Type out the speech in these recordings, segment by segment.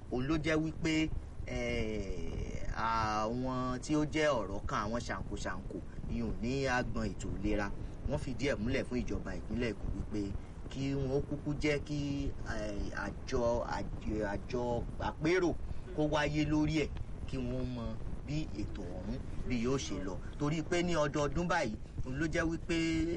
òun ló jẹ́ wípé àwọn tí ó jẹ́ ọ̀rọ̀ kan àwọn ṣàǹkóṣàǹkó ìyún ní agbọn ètò ìlera wọ́n fìdí ẹ̀ múlẹ̀ fún ìjọba ìpínlẹ̀ èkó wípé kí wọ́n kúkú jẹ́ kí àjọ àjọ àpérò kó wáyé lórí ẹ̀ kí wọ́n mọ bí ètò ọ̀hún bí yóò ṣe lọ torí pé ní ọdọọdún báyìí òun ló jẹ́ wípé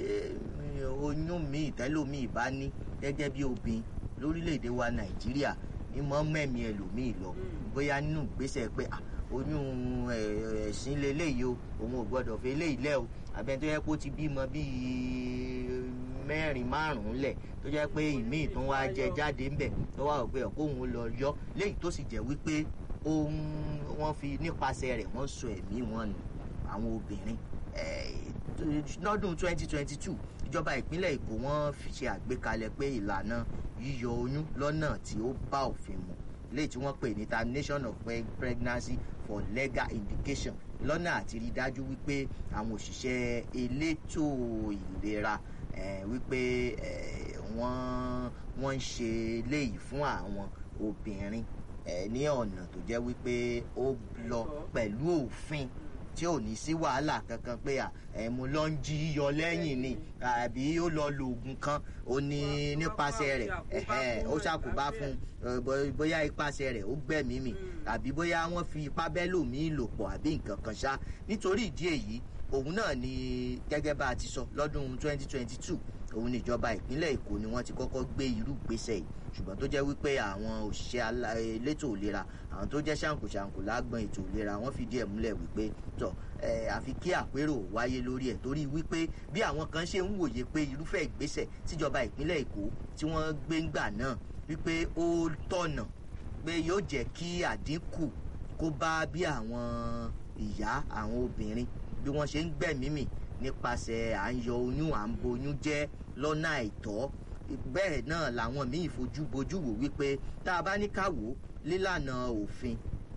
oyún mi ìtẹ́lómi bá ní gẹ́gẹ́ bí obìnrin lórílẹ̀‐èdè wa nàìjíríà ní mọ́ mẹ́mí ẹlòmíì lọ bóyá nínú ìgbésẹ̀ pé oyún ẹ̀sìn leléyìí o òun ò gbọ́dọ̀ fi eléyìí lẹ́ o àbẹ̀ tó yẹ kó ti bímọ bíi mẹ́rin márùn-ún lẹ̀ tó jẹ́ pé ìmíì tó wá jẹ jáde ńbẹ̀ tó wá pé ọ̀kóhun lọ yọ léyìí tó sì jẹ́ wípé ohun wọ́n fi nípasẹ̀ rẹ̀ wọ́n sọ ẹ̀mí wọn nù àwọn obìnrin lọ́dún 2022 ìjọba ìpínlẹ̀ èkó wọ́n fi ṣe àgbékalẹ̀ pé ìlànà yíyọ oyún lọ́nà tí ó bá òfin mu léyìí tí wọ́n pè ní termination of pregnancy for legal indication lọ́nà àti rí dájú wípé àwọn òṣìṣẹ́ elétò ìlera wípé wọ́n wọ́n ń ṣe léyìí fún àwọn obìnrin ní ọ̀nà tó jẹ́ wípé ó lọ pẹ̀lú òfin tí ò ní sí wàhálà kankan pé ẹ̀mú ló ń jí yọ lẹ́yìn ni àbí ó lọ lo oògùn kan ó ní nípasẹ̀ rẹ̀ ó ṣàkóbá fún bóyá ipasẹ̀ rẹ̀ ó gbẹ̀mí mi àbí bóyá wọ́n fi ipá bẹ́lòmíì lò pọ̀ àbí nǹkan kan ṣá nítorí ìdí èyí òun náà ni gẹ́gẹ́ bá a ti sọ lọ́dún 2022 òun níjọba ìpínlẹ̀ èkó ni wọ́n ti kọ́kọ́ gbé irú ìgbésẹ̀ yìí ṣùgbọ́n tó jẹ́ wípé àwọn òṣìṣẹ́ elétò ìlera àwọn tó jẹ́ ṣàǹkóṣàǹkó lágbọn ètò ìlera wọ́n fìdí ẹ̀ múlẹ̀ wípé tọ̀ àfi kí àpérò wáyé lórí ẹ̀ torí wípé bí àwọn kan ṣe ń wòye pé irúfẹ́ ìgbésẹ̀ tíjọba ìpínlẹ̀ èkó tí wọ́n gbé ńgbà náà wípé ó tọ̀nà pé yóò jẹ́ kí àdínkù kó bá bí àwọn ìyá àwọn obìnrin bí wọ́n ṣe ń gbẹ̀mímì nípasẹ̀ à ń yọ oyún à ń boyún jẹ́ lọ́nà àìtọ́ bẹ́ẹ̀ náà làwọn míì fojú bojú wò wípé tá a bá ní ká wò lílànà òfin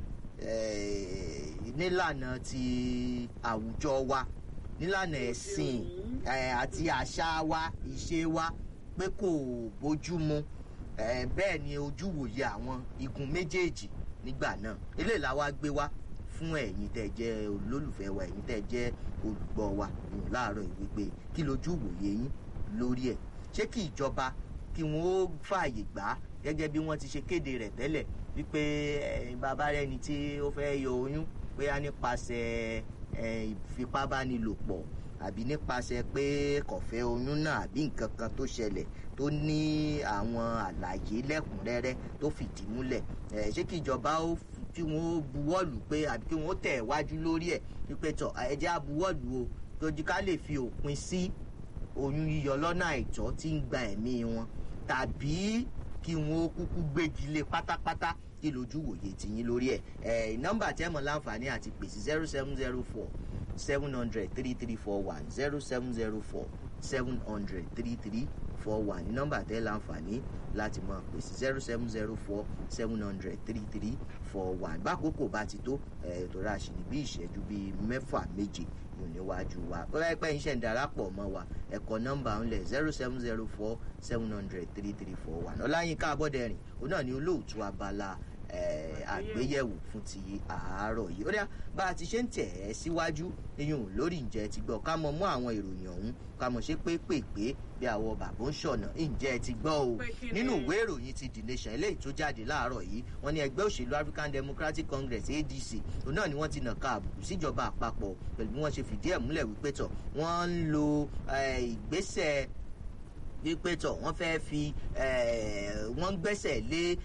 nílànà ti àwùjọ wa nílànà ẹ̀sìn àti àṣà wa ìṣe wa pé kò bójú mu bẹ́ẹ̀ ni ojú wòye àwọn igun méjèèjì nígbà náà eléyìí la wá gbé wá fún ẹ̀yin tẹ́ jẹ́ olólùfẹ́ wa ẹ̀yin tẹ́ jẹ́ olùgbọ́ wa láàárọ̀ ìwé pé kí lójú wòye yín lórí ẹ̀ ṣé kí ìjọba kí wọn ó fààyè gbà á gẹ́gẹ́ bí wọ́n ti ṣe kéde rẹ̀ tẹ́lẹ̀ wípé bàbá rẹ̀ ni tí ó fẹ́ yọ oyún bóyá nípasẹ̀ ìfipábánilòpọ̀ àbí nípasẹ̀ pé kọ̀fẹ́ oyún náà àbí nǹkan kan tó ṣẹlẹ̀ tó ní àwọn àlàyé lẹ́kùnrẹ́rẹ́ tó fìdí múlẹ̀ ṣé kí ìjọba ó kí wọn ó buwọ́lù pé àbí kí wọn ó tẹ̀ wájú lórí ẹ̀ wípé tọ̀ ẹ̀jẹ̀ á buwọ́lù o tójú ká lè fi òpin sí oyún yíyọ lọ́nà àìtọ́ tí ń gba ẹ̀mí wọn tàbí kí wọn ó kúkú gbégi lé pátápátá kí lójú wòye tìyín lórí ẹ̀ ẹ̀ nọ́mbà tẹ́mọ̀ láǹfààní àti pèsè zero seven zero four seven hundred three three four one zero seven zero four seven hundred three three four one ní nọ́mbà tẹ́ láǹfààní láti máa pèsè zero seven zero four seven hundred three three four one bákòókò bá ti tó ẹ̀ tó rà sí ní bí ìṣẹ́jú bíi mẹ́fà méje yóò níwájú wa bóyá pé iṣẹ́ ń darapọ̀ mọ́ wa ẹ̀kọ́ nọ́mbà ńlẹ̀ zero seven zero four seven hundred three three four one ọláyínká abọ́dẹ̀rìn òun náà ni olóòtú abala àgbéyẹ̀wò fún ti àárọ̀ yìí ó dá bá a ti ṣe ń tẹ̀ ẹ́ síwájú iyùn lórí ǹjẹ́ ti gbọ́ ká mọ mú àwọn ìròyìn ọ̀hún ká mọ̀ ṣe pé pèpè bí àwọn bàbá ń ṣọ̀nà ǹjẹ́ ti gbọ́ o nínú ìwé ìròyìn ti the nation eléyìí tó jáde láàárọ̀ yìí wọ́n ní ẹgbẹ́ òṣèlú african democratic congress adc òun náà ni wọ́n ti nàka àbùkù síjọba àpapọ̀ pẹ̀lú bí wọ́n ṣe fìdí ẹ̀ múlẹ̀ wípé tọ̀ wọ́n ń lo ìgbésẹ̀ wípé tọ̀ wọ́n fẹ́ fi wọ́n gbẹ́sẹ̀ lé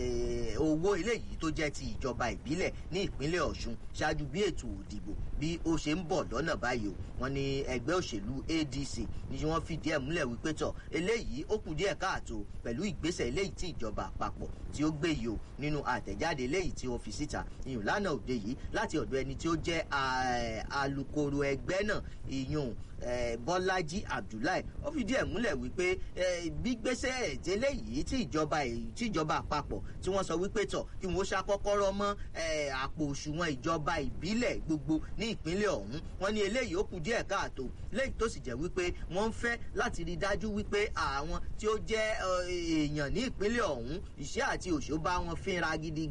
owó eléyìí tó jẹ́ ti ìjọba ìbílẹ̀ ní ìpínlẹ̀ ọ̀ṣun ṣáájú bí ètò òdìbò bí ó ṣe ń bọ̀ lọ́nà báyìí o wọ́n ní ẹgbẹ́ òṣèlú adc ní wọ́n fìdí ẹ̀ múlẹ̀ wípé tọ̀ eléyìí ó kù díẹ̀ káàtó pẹ̀lú ìgbésẹ̀ eléyìí tí ìjọba àpapọ̀ tí ó gbé yìí o nínú àtẹ̀jáde eléyìí tí ó fi síta ìyún lánàá òde yìí láti ọ̀dọ̀ ẹni tí ó jẹ́ alukoro ẹgbẹ́ náà ìyún bọ́lájí abdullahi ó fìdí ẹ̀ múlẹ̀ wípé gbígbésẹ̀ ìtẹ́lẹ̀ yìí tí ìjọba tí ìjọba àpapọ̀ tí wọ́n sọ wípé tọ̀ kí wọ́n ṣàkọ́kọ́rọ́ mọ́ àpò òṣùwọ̀n ìjọba ìbílẹ̀ gbogbo ní ìpínlẹ̀ ọ̀hún wọ́n ní eléyìí ó kù díẹ̀ káàtó léyìí tó sì jẹ́ wípé wọ́n ń fẹ́ láti rí dájú wípé àwọn tí ó jẹ́ èèyàn ní ìpínlẹ̀ ọ̀hún ìṣẹ́ àti òṣó bá wọn fínra gidi